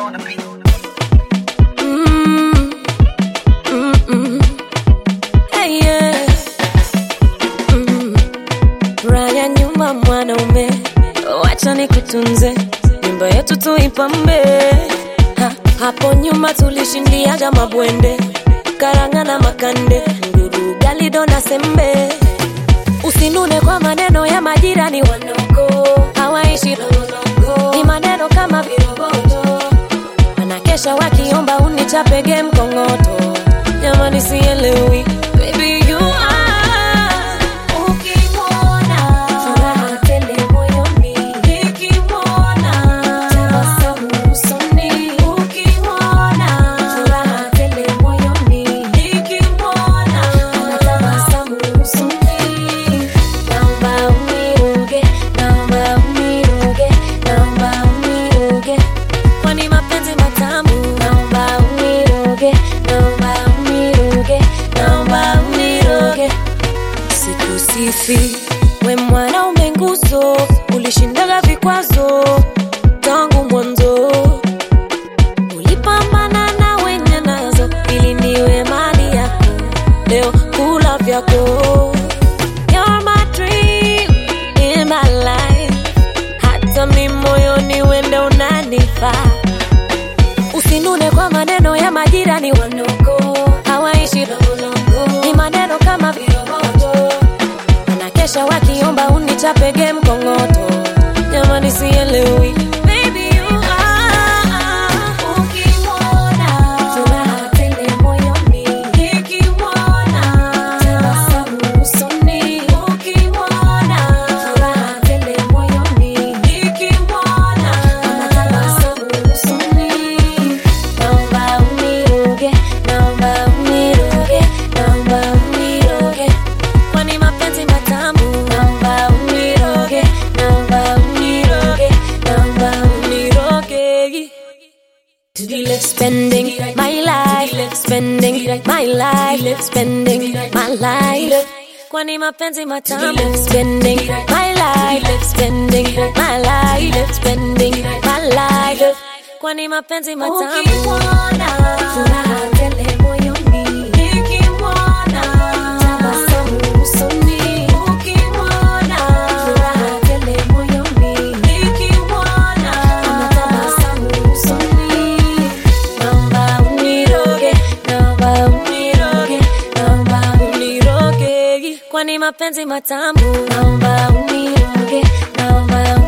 Mm, mm, mm. Hey, yeah. Mm. Raya nyuma mwanaume, wacha nikutunze, nyumba yetu tuipambe. Ha, hapo nyuma tulishindiaga mabwende, karanga na makande, nguru, galido na sembe. Usinune kwa maneno ya majirani wanoko, hawaishi longolongo, ni maneno kama viroboto wanakesha wakiomba unichapege mkongoto jamani sielewi Baby, you are. Ukimwona, furaha tele moyoni. Nikimwona, tabasamu usoni. Ukimwona, furaha tele moyoni. Nikimwona, tabasamu usoni. Naomba uniroge, naomba uniroge, naomba uniroge kwani mapenzi matamu naomba uniroge naomba uniroge naomba uniroge sikusifi we mwanaume nguzo ulishindaga vikwazo tangu mwanzo ulipambana na wenye nazo ili niwe mali yako leo kula vyako You're my dream in my life hata mi moyoni wende unanifaa usinune kwa maneno ya majirani wanoko hawaishi longolongo ni maneno kama viroboto wanakesha wakiomba unichapege mkongoto jamani sielewi Baby, you are. Ukimwona, furaha tele moyoni. Nikimwona, tabasamu usoni. Ukimwona, furaha tele moyoni. Nikimwona, tabasamu usoni. Naomba uniroge, naomba uniroge, naomba uniroge. Kwani mapenzi matamu, naomba uniroge, naomba uniroge, naomba uniroge. Spending my life, spending my life, spending my life. Kwani mapenzi matamu, spending my life, spending my life, spending my life. Kwani mapenzi matamu, ukimwona furaha tele moyoni, nikimwona tabasamu usoni, ukimwona furaha tele moyoni, nikimwona tabasamu usoni. Naomba uniroge, naomba uniroge, naomba uniroge, kwani mapenzi matamu. Naomba uniroge, naomba